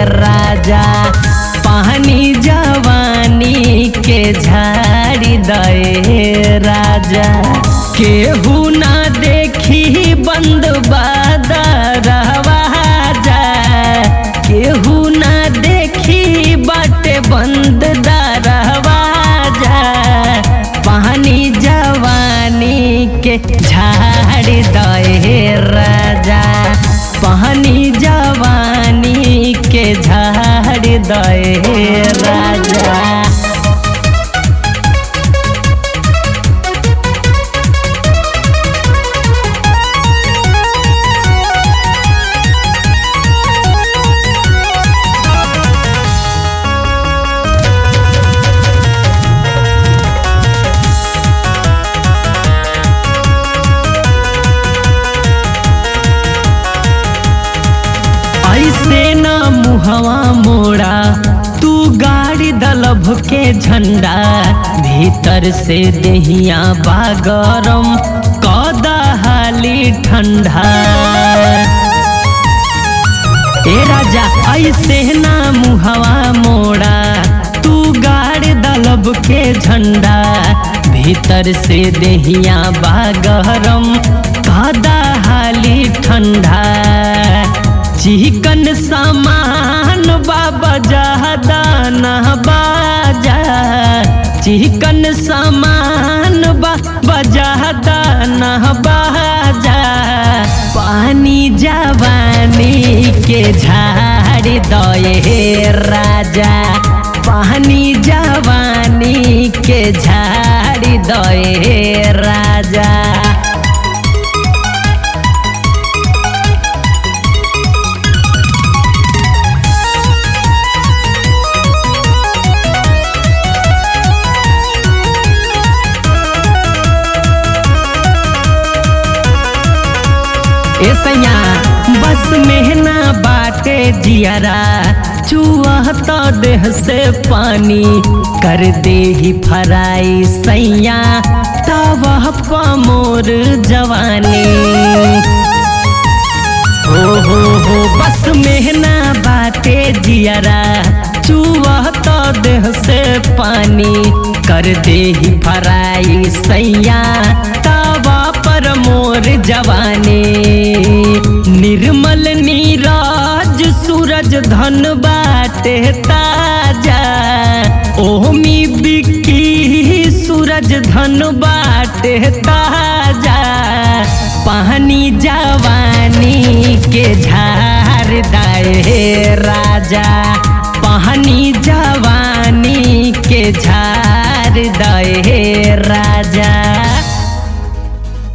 राजा पानी जवानी के झाड़ी दे राजा केहू ना देखी बंद बादरवा जा केहू ना देखी बाटे बंद दरवा जा पानी जवानी के झाड़ दे राजा पानी जवानी के झाड़ दे राजा ऐसे न मुहवा मोड़ा तू गाड़ी दलभ के झंडा भीतर से देहिया बागरम कदा हाली ठंडा ए राजा ऐसे ना मुहवा मोड़ा तू गाड़ दलब के झंडा भीतर से देहिया बागरम कादा हाली ठंडा चिकन सामान बाबा जहदा न बाजा चिकन सामान बाबा जहदा न बाजा पानी जवानी के झाड़ दए राजा पानी जवानी के झाड़ दए राजा ऐसैया बस मेहना बाटे जियरा चुआ तो देह से पानी कर दे ही फराई सैया तब मोर जवानी हो हो हो बस मेहना बाटे जियरा चुआ तो देह से पानी कर दे ही फराई सैया तवा पर मोर जवानी निर्मल नीरज सूरज धन बाटे ताजा ओमी बिक्की सूरज धन बाटे ताजा पानी जवानी के झार दाए राजा